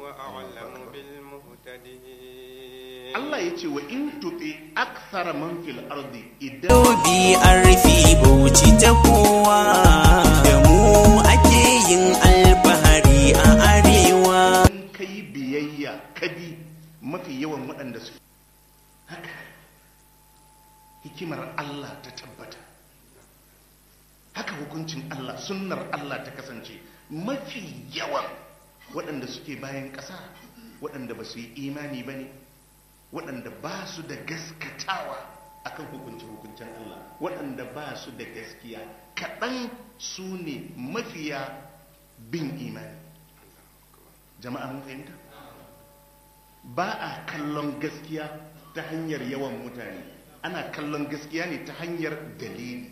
أعلم بالمهتدين Allah ya ce wa in tuti akthara man fil ardi idan Dobi an rufe bauchi ta kowa da mu ake yin alfahari a arewa. kai biyayya kabi mafi yawan waɗanda su haka hikimar Allah ta tabbata haka hukuncin Allah sunnar Allah ta kasance mafi yawan waɗanda suke bayan ƙasa waɗanda ba su yi imani ba ne waɗanda ba su da gaskatawa akan hukuncin hukuncin Allah waɗanda ba su da gaskiya kaɗan su ne mafiya bin imani jama'a mun fahimta ba a kallon gaskiya ta hanyar yawan mutane ana kallon gaskiya ne ta hanyar dalili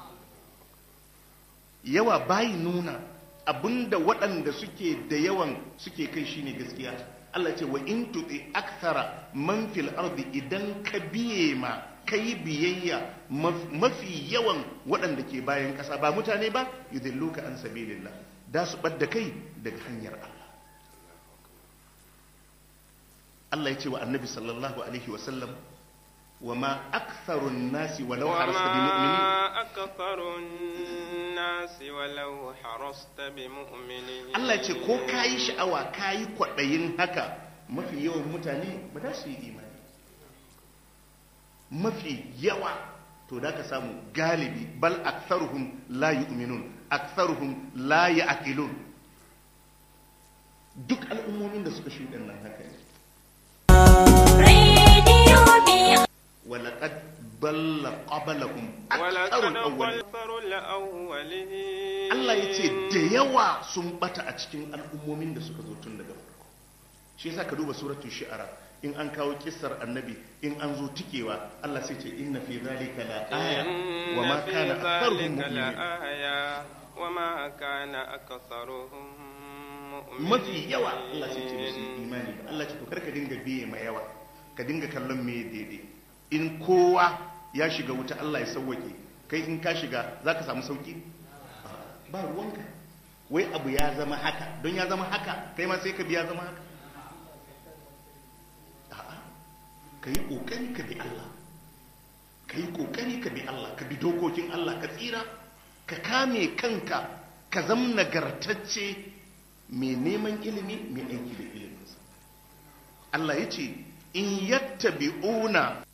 yawa bayi nuna abinda waɗanda suke da yawan suke kai shine gaskiya Allah ce wa in tuti akthara man fil ardi idan ka biye ma kai biyayya maf- mafi yawan waɗanda ke bayan ƙasa ba mutane ba yudilluka an sabilillah da su ɓadda kai daga hanyar Allah Allah ya ce wa annabi sallallahu alaihi wasallam wa ma aktharun nasi walau harasta bi mu'minin وما أكثر الناس ولو حرصت بمؤمنين Allah ya ce ko kayi sha'awa kayi kwaɗayin haka mafi yawan mutane ba za su yi imani mafi yawa to da ka samu galibi bal aktharuhum la yu'minun aktharuhum la ya'qilun duk al'ummomin da suka shuɗe nan haka ne ولقد ضل قبلهم أكثر ولقد الأولين أكثر الأولين Allah ya ce da yawa sun bata a cikin al'ummomin da suka zo tun daga farko shi yasa ka duba suratul shi'ara in an kawo kissar annabi in an zo tikewa Allah sai ce inna fi zalika la aya wa ma إن في kana aktharuhum ذلك mu'minin لآية وما كان أكثرهم مؤمنين mafi yawa Allah sai ce musu imani ba Allah ce to karka dinga biye ma yawa ka dinga kallon me daidai in kowa ya shiga wuta Allah ya sauwake kai in ka shiga zaka samu sauki ba ruwanka wai abu ya zama haka don ya zama haka kai ma sai ka biya zama haka a'a ka yi kokari ka bi Allah ka yi kokari ka bi Allah ka bi dokokin Allah ka tsira ka kame kanka ka zam nagartacce mai neman ilimi mai aiki da iliminsa Allah ya ce in yattabi'una